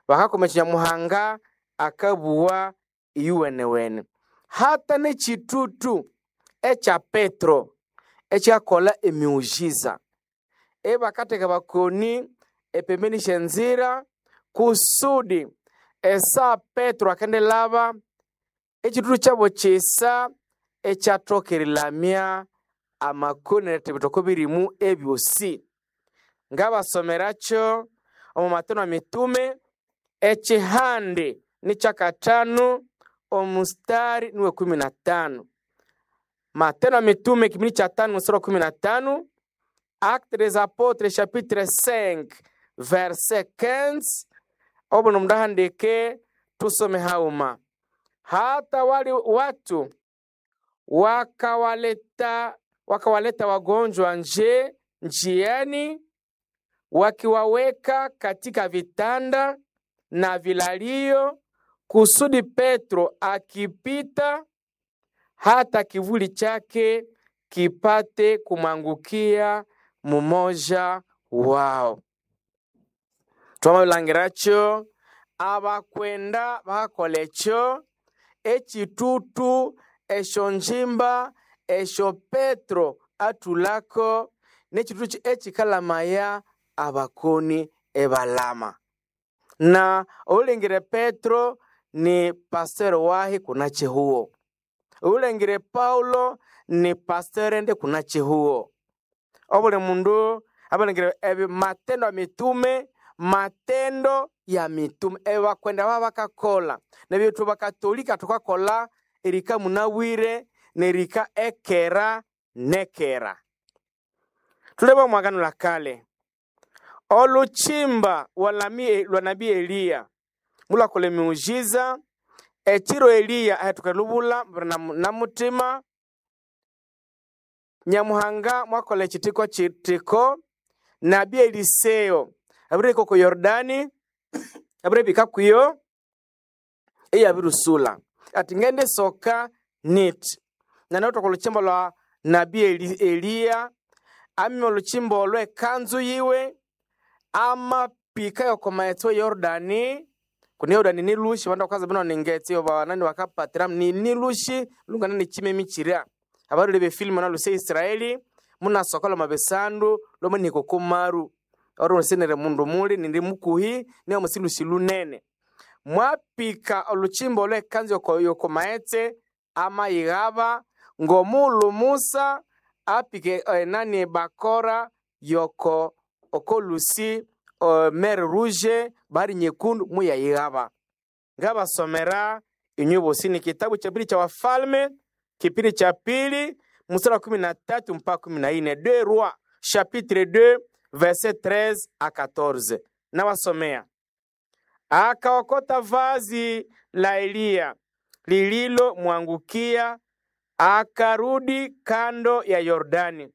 bakakomesya nyamuhanga akabuwa iyuwenewene hata n'ekitutu ekya petro ekyakola emiujiza ebakatheka bakoni epembeni syenzira kusudi esa petro akendelaba ekitutu kyabo kyisa ekyathokerelamya amakoni netebitoko birimu ebyosi ngabasomerakyo omu matendo ya mitume ekihande ni kyakatano omustari niwe kumi na tano matendo ya mitume kipindi cha tano mstari wa kumi na tano acte des apôtres chapitre 5 verset 15 obuno mdahandike tusome hauma hata wali watu wakawaleta wakawaleta wagonjwa nje njiani wakiwaweka katika vitanda na vilalio kusudi Petro akipita hata kivuli chake kipate kumwangukia mumoja wao twamabulangiracho abakwenda bakolekyo ekitutu esyo njimba esyo petro atulako n'ekitutu ekikalamaya abakoni ebalama na oulengire petro ni pasteur wahi kuna chihuo oulengire paulo ni pasteur ende kuna chihuo obuli mundu abalengire ebi matendo ya mitume matendo ya mitume ebi bakwenda baba bakakola nebyetu bakatolika tukakola erika munawire nerika ekera nekera tulebe omwagano la kale oluchimba lwa lwa nabii eliya mulakola emiujiza ekiro eliya ahetuka lubula na, na mutima nyamuhanga mwakola ekitiko kitiko nabii eliseo abiriko ku yordani abiribika kuyo eyabirusula ati ngende soka nit nanautoka oluchimba lwa nabii Eli, eliya amima oluchimba olwo ekanzu yiwe amapika yokomaetso yordani kuni yordani nilushi vandu vakaza bino ningetsi vanani vakapatira ni nilushi lungana nichime michira avarule befilimu naluse israeli munasoka loma besandu lomo nikokumaru oro senere mundu muli nindi mukuhi niyo musilushi lunene mwapika oluchimba olwo ekanzu yoko- yokomaetse amayighava ngomulu musa apike eh, nani bakora yoko okolusi uh, mer rouge bahari nyekundu muyayighava ngabasomera inywe bosi ni kitabu cha pili cha wafalme kipindi cha pili mstari wa kumi na tatu mpaka kumi na nne de roi chapitre 2 verset 13 a 14 nawasomea akaokota vazi la eliya lililomwangukia akarudi kando ya yordani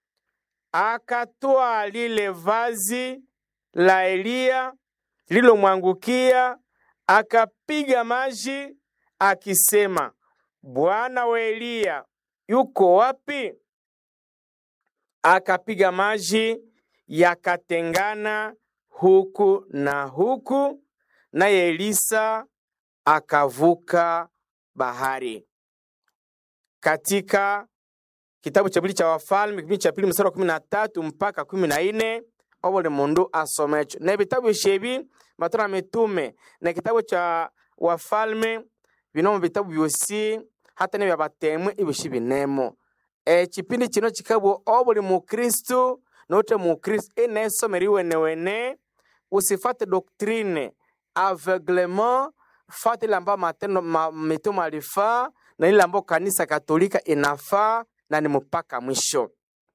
akatwaa lile vazi la Eliya lililomwangukia, akapiga maji akisema, Bwana wa Eliya yuko wapi? Akapiga maji yakatengana huku na huku, naye Elisa akavuka bahari. Katika kitabu cha pili cha Wafalme kipindi cha pili mstari wa kumi na tatu mpaka kumi na nne obuli mundu asomecho na vitabu shebi matendo ya mitume na kitabu cha Wafalme binomo vitabu byosi hata nebya batemwe ibyoshi binemo ekipindi kino kikabwa obuli mukristu note mukristu enesomera iwenewene usifate doctrine aveuglement fate ile ambayo matendo ma, mitume alifaa na ile ambayo kanisa katolika inafaa na ni mpaka mwisho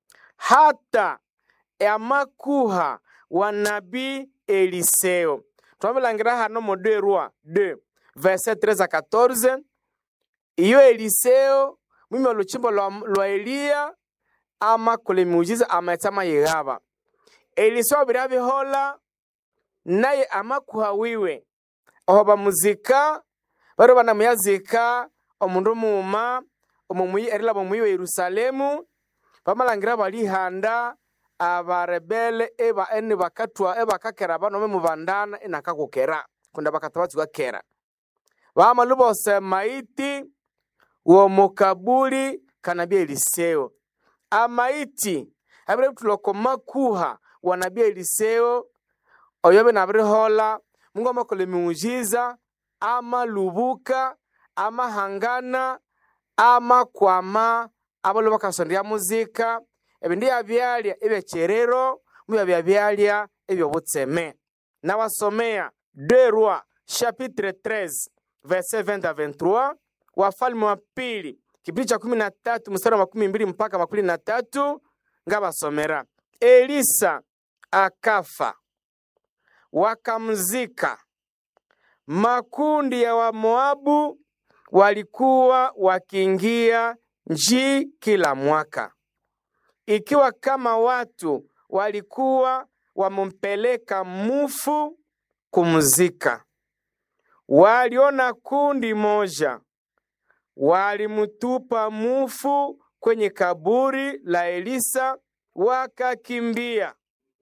hata amakuha wa nabii eliseo twabilangira hano mu 2 roi 2 verset 13 a 14 iyo eliseo mwimi oluchimbo lwa, lwa eliya amakola emiujiza amaetsa amayighaba eliseo birabihola naye amakuha wiwe oho bamuzika bari banamuyazika omundu muuma omumuyi erilaba omuyi wa yerusalemu bamalangira balihanda abarebele eba eni bakatwa ebakakera abanome mubandana enakakukera kunda bakatabatswa kera bamalu bose maiti womukabuli kanabi eliseo amaiti abire tuloko makuha wanabi eliseo oyobe nabirihola mungu amakola emiujiza amalubuka amahangana amakwama abalo bakasondya muzika ebindu yabyalya ebyekyerero mubyabya byalya ebyobutseme nawasomea deux rois chapitre 13 verset 20 à 23 wafalme wa pili kipindi cha kumi na tatu mstari wa makumi mbili mpaka makumi na tatu ngabasomera elisa akafa wakamzika makundi ya wamoabu walikuwa wakiingia nji kila mwaka ikiwa kama watu walikuwa wamempeleka mufu kumzika waliona kundi moja walimtupa mufu kwenye kaburi la Elisa wakakimbia.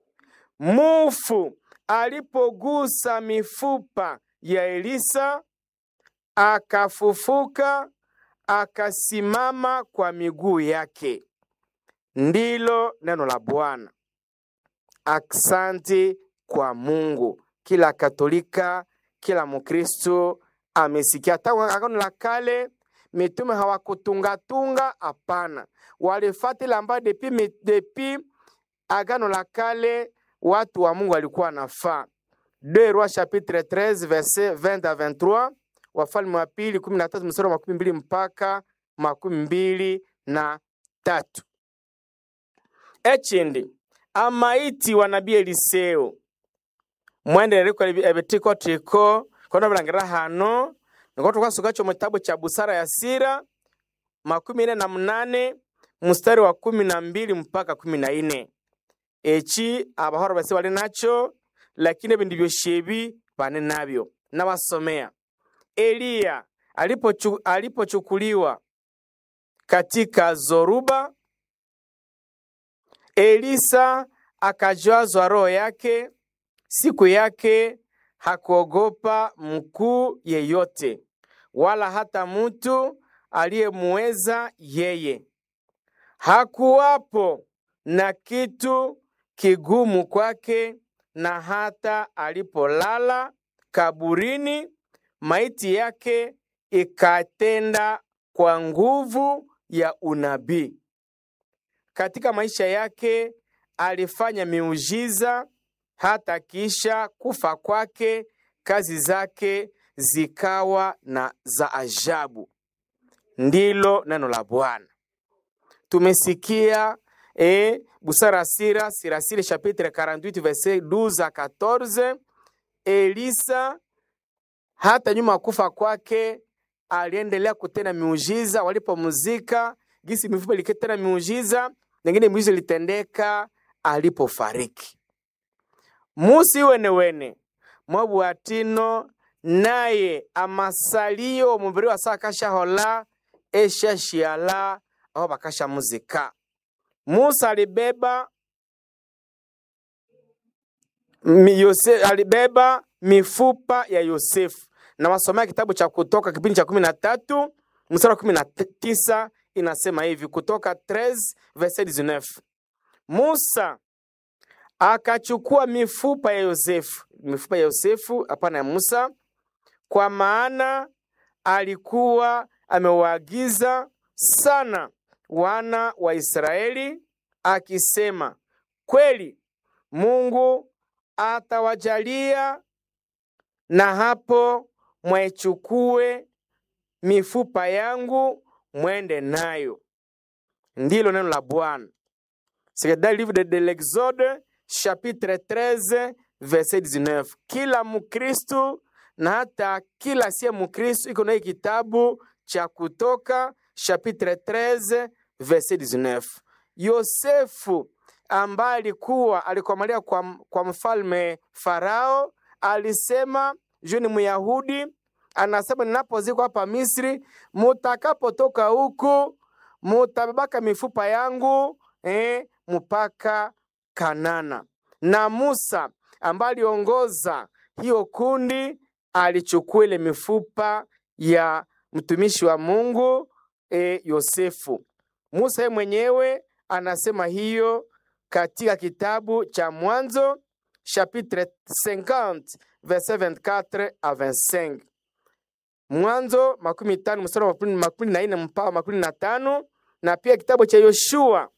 Mufu alipogusa mifupa ya Elisa akafufuka, akasimama kwa miguu yake. Ndilo neno la Bwana. Aksanti kwa Mungu. Kila Katolika, kila Mkristo amesikia. Tangu Agano la Kale mitume hawakutungatunga, hapana, walifuata ambayo depi, mi- depi Agano la Kale watu wa Mungu walikuwa wanafaa. 2 Rois chapitre 13 verset 20 à 23, Wafalme wa pili 13 mstari wa makumi mbili mpaka makumi mbili na tatu. Ekindi amaiti wa nabii Eliseo mwenderereko ebitikotiko kono bilangira hano niko tukasukacho mu kitabu cha busara ya sira makumi ine na munane mstari wa kumi na mbili mpaka kumi na ine eki abahoro base bali nacho lakini ebindi byoshebi bane nabyo nabasomea eliya alipochu- alipochukuliwa katika zoruba elisa akajazwa roho yake siku yake hakuogopa mkuu yeyote wala hata mtu aliyemuweza yeye. Hakuwapo na kitu kigumu kwake, na hata alipolala kaburini, maiti yake ikatenda kwa nguvu ya unabii. Katika maisha yake alifanya miujiza hata kisha kufa kwake kazi zake zikawa na za ajabu. Ndilo neno la Bwana. Tumesikia eh, busara sira sirasire chapitre 48 verset 12 à 14. Elisa hata nyuma ya kufa kwake aliendelea kutenda miujiza. Walipomzika gisi mifupa ilikitenda miujiza, nengine miujiza ilitendeka alipofariki. musi wenewene mwabwatino naye amasalio omubiri wase akashahola eshashiala aho bakashamuzika musa alibeba mi Yose, alibeba mifupa ya yosefu na wasomea kitabu cha kutoka kipindi cha kumi na tatu mstari wa kumi na tisa inasema hivi kutoka 13 verset 19 musa akachukua mifupa ya Yosefu, mifupa ya Yosefu, hapana ya Musa, kwa maana alikuwa amewaagiza sana wana wa Israeli akisema, kweli Mungu atawajalia, na hapo mwaichukue mifupa yangu mwende nayo. Ndilo neno la Bwana. C'est dans le livre de, de l'Exode, chapitre 13, verset 19. Kila Mkristu na hata kila siye Mkristu iko na hii kitabu cha Kutoka, chapitre 13, verset 19. Yosefu ambaye alikuwa alikomalia kwa, kwa mfalme Farao alisema juu ni Myahudi, anasema ninapozikwa hapa Misri, mutakapotoka huku mutabebaka mifupa yangu eh, mpaka Kanana. Na Musa ambaye aliongoza hiyo kundi alichukua ile mifupa ya mtumishi wa Mungu e, Yosefu. Musa yeye mwenyewe anasema hiyo katika kitabu cha Mwanzo chapitre 50 verset 24 à 25. Mwanzo makumi tano mstari wa makumi- makumi na nne mpaka makumi na tano na pia kitabu cha Yoshua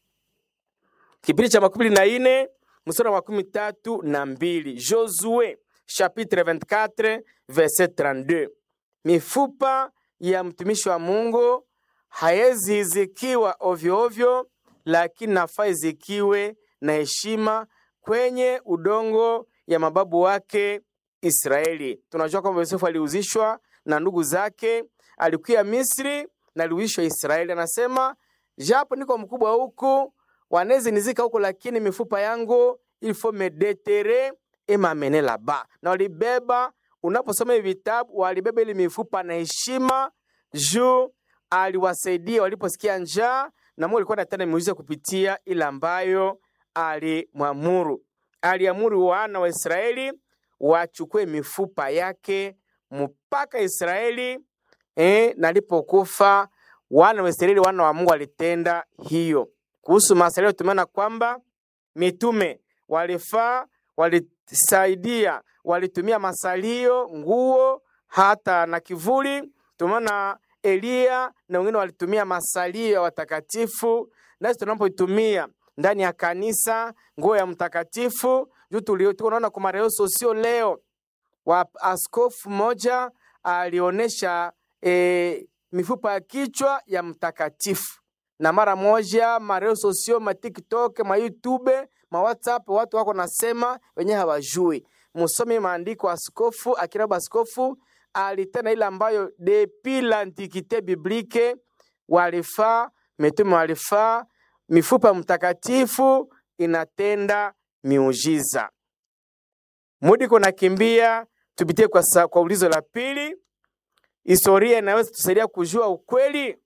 kipindi cha makumi na nne mstari wa makumi tatu na mbili Josue chapitre 24 verset 32. Mifupa ya mtumishi wa Mungu haezi izikiwa ovyo ovyo, lakini nafaa izikiwe na heshima kwenye udongo ya mababu wake Israeli. Tunajua kwamba Yosefu aliuzishwa na ndugu zake, alikuya Misri na aliuzishwa Israeli. Anasema japo niko mkubwa huku, wanezi nizika huku, lakini mifupa yangu il faut me deterrer et m'amener là-bas. Na walibeba, unaposoma hivi vitabu, walibeba ili mifupa na heshima juu aliwasaidia waliposikia njaa, na Mungu alikuwa anatenda miujiza kupitia ile ambayo alimwamuru. Aliamuru wana wa Israeli wachukue mifupa yake mpaka Israeli eh, na alipokufa wana wa Israeli, wana wa Mungu walitenda hiyo. Kuhusu masalio, tumeona kwamba mitume walifaa, walisaidia, walitumia masalio, nguo, hata na kivuli. Tumeona Eliya na wengine walitumia masalio ya watakatifu, nasi tunapoitumia ndani ya kanisa nguo ya mtakatifu juu tulio- tunaona kwa mareoso sio leo wa askofu mmoja alionyesha e, mifupa ya kichwa ya mtakatifu na mara moja mareo sosio ma TikTok ma YouTube ma WhatsApp watu wako nasema wenyewe hawajui. Musome maandiko askofu akiraba askofu alitenda ile ambayo depuis l'antiquité biblique walifaa mitume walifaa, mifupa ya mtakatifu inatenda miujiza. Mudi kunakimbia, tupitie kwa, sa, kwa ulizo la pili. Historia inaweza tusaidia kujua ukweli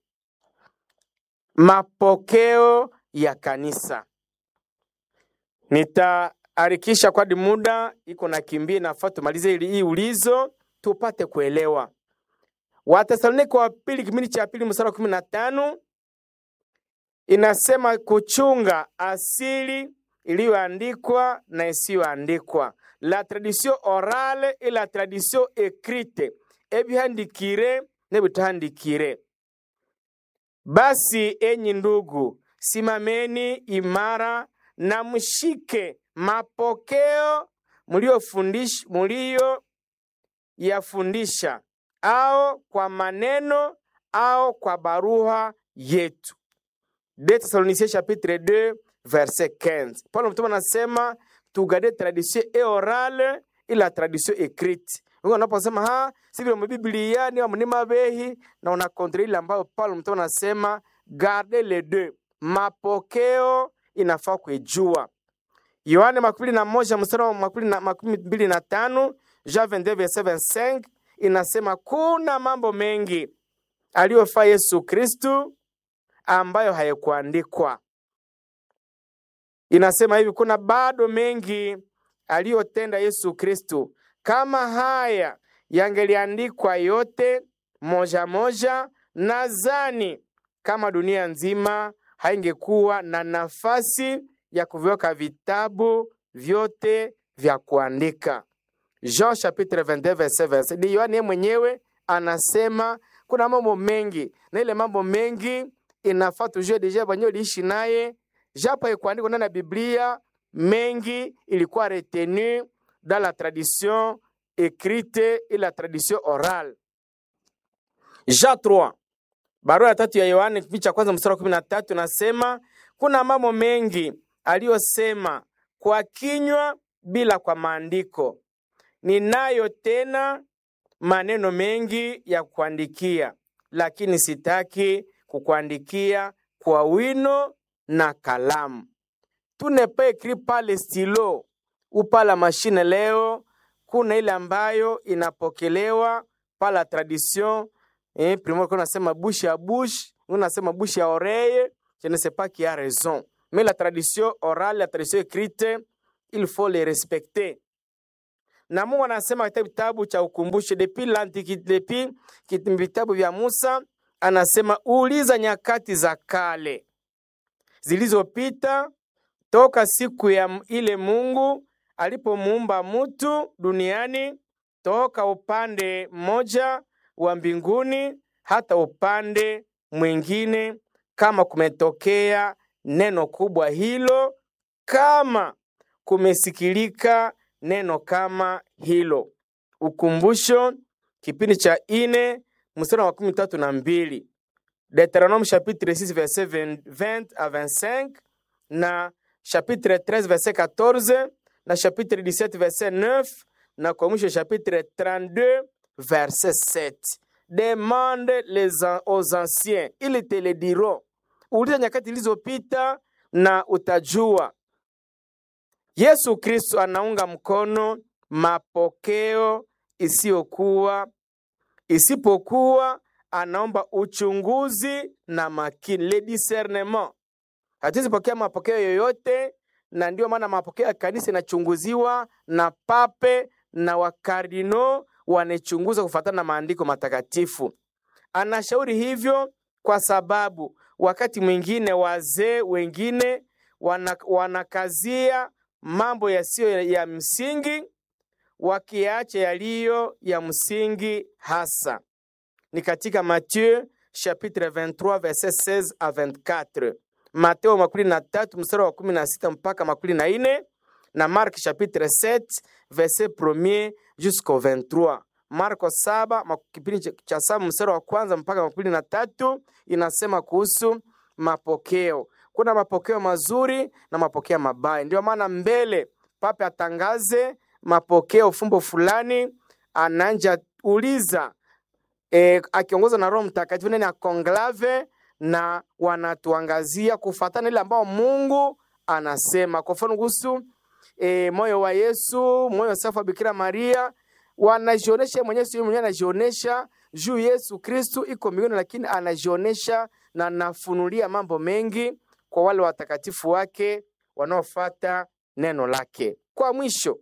mapokeo ya kanisa. Nitaharikisha kwadi muda iko nakimbia, nafaa tumalize ili hii ulizo tupate kuelewa. Wathesalonike wa pili kipindi cha pili mstari wa kumi na tano inasema kuchunga asili iliyoandikwa na isiyoandikwa, la tradition orale et la tradition écrite, ebihandikire n'ebitahandikire. Basi enyi ndugu, simameni imara na mshike mapokeo mliofundish- mlio yafundisha, au kwa maneno au kwa barua yetu. De Thessaloniciens chapitre 2 verset 15. Paulo mtume anasema tugade tradition et orale et la tradition écrite. Wengi wanaposema ha si vile mbiblia ni mnima behi na una kontra ile ambayo Paulo mtume anasema garde les deux. Mapokeo inafaa kuijua. Yohane makumi na moja mstari wa makumi na- makumi mbili na tano Jean 22 verset 25 inasema kuna mambo mengi aliyofaa Yesu Kristu ambayo hayakuandikwa. Inasema hivi, kuna bado mengi aliyotenda Yesu Kristu. Kama haya yangeliandikwa yote moja moja, nadhani kama dunia nzima haingekuwa na nafasi ya kuviweka vitabu vyote vya kuandika. Jean chapitre 22 verset 20. Ni Yohani yeye mwenyewe anasema kuna mambo mengi, na ile mambo mengi inafaa tujue deja banyo liishi naye, japo haikuandikwa ndani ya Biblia, mengi ilikuwa retenu dans la tradition écrite et la tradition orale. Jean 3 barua ya tatu ya Yohane kipindi cha kwanza mstari wa kumi na tatu nasema kuna mambo mengi aliyosema kwa kinywa bila kwa maandiko. Ninayo tena maneno mengi ya kuandikia, lakini sitaki kukuandikia kwa wino na kalamu. Tu ne pas écrit par le stylo ou par la machine leo. Kuna ile ambayo inapokelewa par la tradition eh, primo kuna nasema bouche à bouche, unasema bouche à oreille. Je ne sais pas qui a raison, mais la tradition orale, la tradition écrite, il faut les respecter. na Mungu anasema katika kitabu cha ukumbusho depuis l'Antiquité, depuis kit- vitabu vya Musa, anasema uliza nyakati za kale zilizopita toka siku ya m- ile Mungu alipomuumba mtu duniani toka upande mmoja wa mbinguni hata upande mwingine, kama kumetokea neno kubwa hilo, kama kumesikilika neno kama hilo. Ukumbusho, kipindi cha ine mstari wa makumi tatu na mbili Deuteronome chapitre 6 verset 20 à 25 na chapitre 13 verset 14 na chapitre 17 verset 9 na kwa mwisho chapitre 32 verset 7. Demande les an- aux anciens, ili te le diront. Uliza nyakati zilizopita na utajua. Yesu Kristo anaunga mkono mapokeo isiyokuwa isipokuwa anaomba uchunguzi na makini, le discernement. Hatuwezi pokea mapokeo yoyote, na ndio maana mapokeo ya kanisa inachunguziwa na pape na wakardino wanachunguza kufuatana na maandiko matakatifu. Anashauri hivyo kwa sababu wakati mwingine wazee wengine wana, wanakazia mambo yasiyo ya msingi wakiacha yaliyo ya msingi hasa ni katika Matthieu chapitre 23 verset 16 à 24, Mateo makumi na tatu mstari wa kumi na sita mpaka makumi na ine na Mark chapitre 7 verset 1 jusqu'au 23. Marko saba mak- kipindi cha- cha saba mstari wa kwanza mpaka makumi na tatu inasema kuhusu mapokeo. Kuna mapokeo mazuri na mapokeo mabaya. Ndio maana mbele pape atangaze mapokeo fumbo fulani, ananja uliza e, akiongozwa na Roho Mtakatifu ndani ya konklave na wanatuangazia kufuatana ile ambao Mungu anasema. Kwa mfano kuhusu e, moyo wa Yesu, moyo safi wa Bikira Maria, wanajionesha mwenyewe, sio mwenyewe anajionesha juu Yesu Kristu iko mbinguni, lakini anajionesha na anafunulia mambo mengi kwa wale watakatifu wake wanaofuata neno lake. Kwa mwisho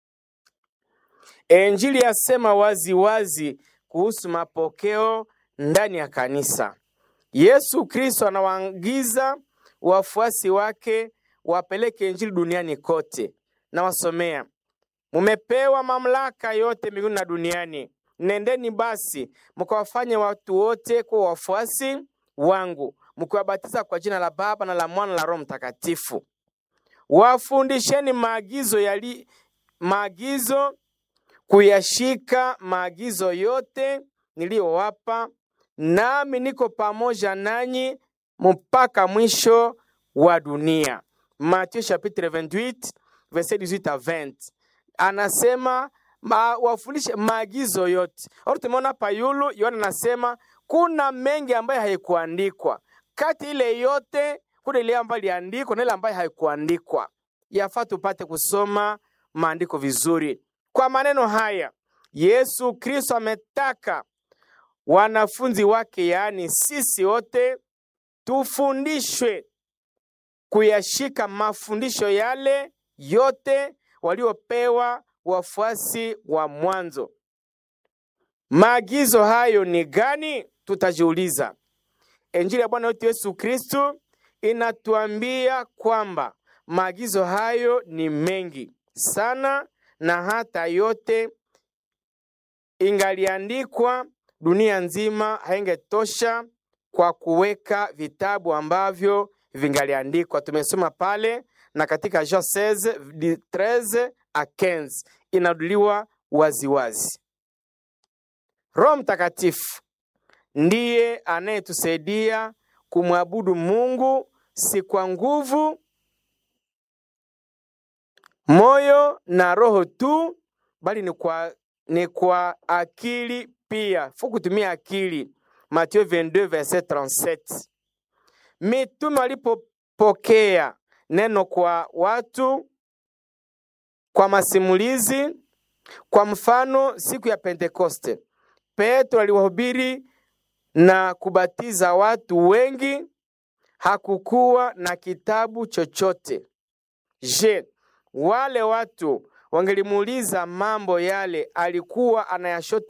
Injili yasema wazi wazi kuhusu mapokeo ndani ya kanisa. Yesu Kristo anawaagiza wafuasi wake wapeleke injili duniani kote. Nawasomea, mumepewa mamlaka yote mbinguni na duniani. Nendeni basi mkawafanye watu wote kuwa wafuasi wangu, mkiwabatiza kwa jina la Baba na la Mwana na la Roho Mtakatifu. Wafundisheni maagizo yali maagizo kuyashika maagizo yote niliyowapa, nami niko pamoja nanyi mpaka mwisho wa dunia. Mathayo chapitre 28 verset 18 à 20. Anasema ma, wafundishe maagizo yote. Or tumeona hapa yulu Yohana anasema kuna mengi ambayo haikuandikwa. Kati ile yote kuna ile ambayo iliandikwa na ile ambayo haikuandikwa. Yafaa tupate kusoma maandiko vizuri. Kwa maneno haya, Yesu Kristo ametaka wanafunzi wake, yaani sisi wote, tufundishwe kuyashika mafundisho yale yote waliopewa wafuasi wa mwanzo. Maagizo hayo ni gani? Tutajiuliza. Injili ya Bwana wetu Yesu Kristo inatuambia kwamba maagizo hayo ni mengi sana na hata yote ingaliandikwa dunia nzima haingetosha kwa kuweka vitabu ambavyo vingaliandikwa. Tumesoma pale na katika Jean 16 di 13 a 15 inaduliwa waziwazi. Roho Mtakatifu ndiye anayetusaidia kumwabudu Mungu si kwa nguvu moyo na roho tu, bali ni kwa, ni kwa akili pia. Fu kutumia akili. Mathayo 22 verset 37. Mitume walipopokea neno kwa watu kwa masimulizi, kwa mfano siku ya Pentekoste, Petro aliwahubiri na kubatiza watu wengi, hakukuwa na kitabu chochote. Je, wale watu wangelimuuliza mambo yale alikuwa anayashota